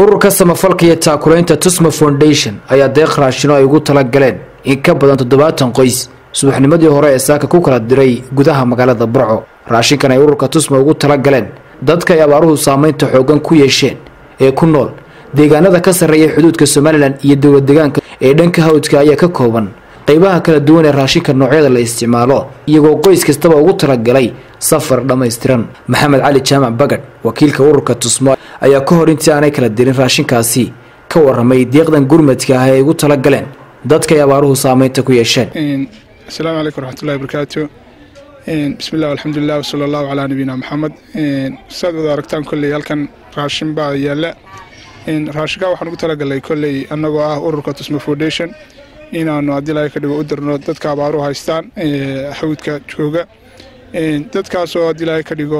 ururka samafalka iyo taakulaynta tusma foundation ayaa deeq raashino ay ugu tala galeen in ka badan toddobaatan qoys subaxnimadii hore ee saaka ku kala diray gudaha magaalada burco raashinkan ay ururka tusma ugu tala galeen dadka ay abaaruhu saameynta xoogan ku yeesheen ee ku nool deegaanada ka sarreeya xuduudka somalilan iyo dowlad deegaanka ee dhanka hawdka ayaa ka kooban qaybaha kala duwan ee raashinka noocyada la isticmaalo iyagoo qoys kastaba ugu talagalay safar dhammaystiran maxamed cali jaamac bagadh wakiilka ururka tusmo ayaa ka hor intii aanay kala dirin raashinkaasi ka waramay deeqdan gurmadka ah ee ay ugu tala galeen dadka ay abaaruhu saameynta ku yeesheen asalaamu calaykum waraxmatullahi barakaatu bismillahi alxamdulilah wasala allahu calaa nabiyina maxamed saad wada aragtaan kolley halkan raashin baa yaalla raashinkaa waxaan ugu talagalay kolley annagoo ah ururka tusmo foundation inaanu haddii ilaahay ka dhigo u dirno dadka abaaruhu haystaan hawdka jooga dadkaasoo haddii ilaahay ka dhigo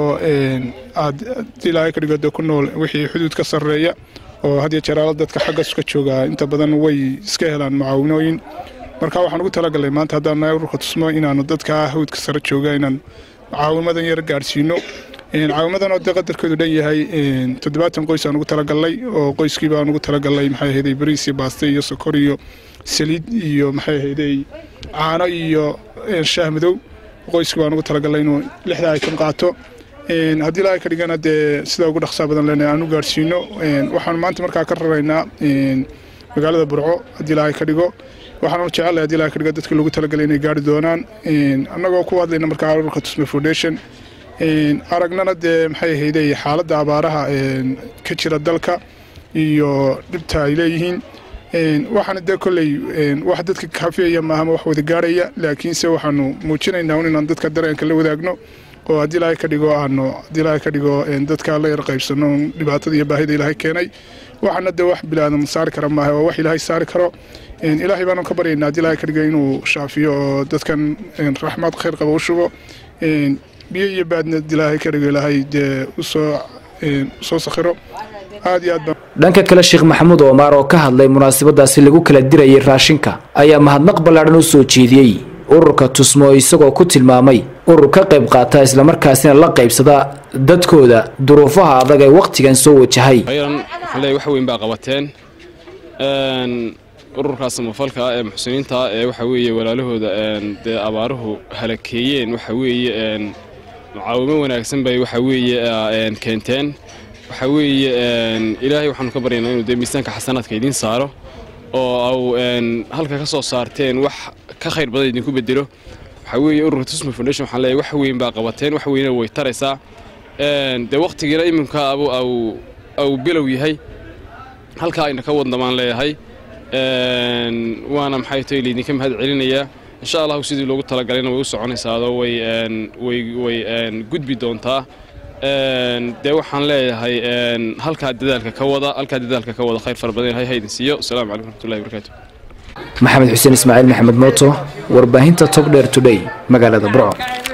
haddii ilaahay ka dhigo de ku nool wixii xuduud ka sarreeya oo hadiyo jaraalo dadka xaggaas ka jooga inta badan way iska helaan mucaawinooyin marka waxaan ugu talagalay maanta haddaan nahay ururka tusmo inaanu dadka hawdka sare jooga inaan caawimadan yar gaadhsiino caawimadan oo dee qadarkeedu dhan yahay toddobaatan qoys aan ugu talagalnay oo qoyskii baan ugu talagalnay maxay ahayday bariis iyo baaste iyo sokor iyo saliid iyo maxay ahayday caano iyo shaah madow qoyskii baan ugu talagalnay inuu lixda aytan qaato haddii ilaahay ka dhigana dee sida ugu dhaqsaa badan lena aan u gaadhsiino waxaanu maanta markaa ka raraynaa magaalada burco haddii ilaahay ka dhigo waxaanu jecelahay hadii ilahay ka dhigo dadkii lagu talagalay inay gaari doonaan annagoo ku hadlayna markaa ururka tusme foundation aragnana dee maxay ahayday xaaladda abaaraha ka jira dalka iyo dhibta ay leeyihiin waxaana dee kolley wax dadka kaafiyaya maahama wax wada gaarhaya laakiinse waxaanu muujinaynaa inaan dadka dareenka la wadaagno oo haddii ilaahay ka dhigo aanu haddii ilaahay ka dhigo dadka la yar qaybsano dhibaatada iyo baahida ilaahay keenay waxaana dee wax bilaadan saari kara maaha waa wax ilaahay saari karo ilaahay baanu ka baryaynaa haddii ilaahay ka dhigo inuu shaafiyo oo dadkan raxmad khayr qaba u shubo biyo iyo baadna ilaahay ka dhigo ilaahay dee usoo usoo sakhiro aad iyo aad baan dhanka kale sheekh maxamuud oomaar oo ka hadlay munaasabadaasi lagu kala dirayay raashinka ayaa mahadnaq ballaadhan u soo jeediyey ururka tusmo isagoo ku tilmaamay urur ka qayb qaata islamarkaasina la qaybsada dadkooda duruufaha adag ee wakhtigan soo wajahay khayran waxaan leeyahay wax weyn baa qabateen ururkaas samafalka ee muxsiniinta ee waxa weeye walaalahooda dee abaaruhu halakeeyeen waxa weeye mucaawimo wanaagsan bay waxa weeye keenteen waxa weeye ilaahay waxaanu ka baryaynaa inuu dee miisaanka xasanaadka idiin saaro oo au halka ka soo saarteen wax ka khayr badan idinku bedelo waxaa weeye ururka tusma foundation waxaan leeyahay wax weyn baa qabateen wax weyna way taraysaa dee wakhtigiina iminka abu au au bilow yahay halkaa ayna ka wadna baan leeyahay waana maxay tahay laydinka mahad celinayaa insha allahu sidii loogu talagalayna way u soconaysaado way way way gudbi doontaa dee waxaan leeyahay halkaa dadaalka ka wada halkaa dadaalka ka wada khayr fara badan ilahay haydin siiyo asalaamu calaykum waraxmatullahi barakaatu maxamed xuseen ismaaciil maxamed mooto warbaahinta togdheer today magaalada burco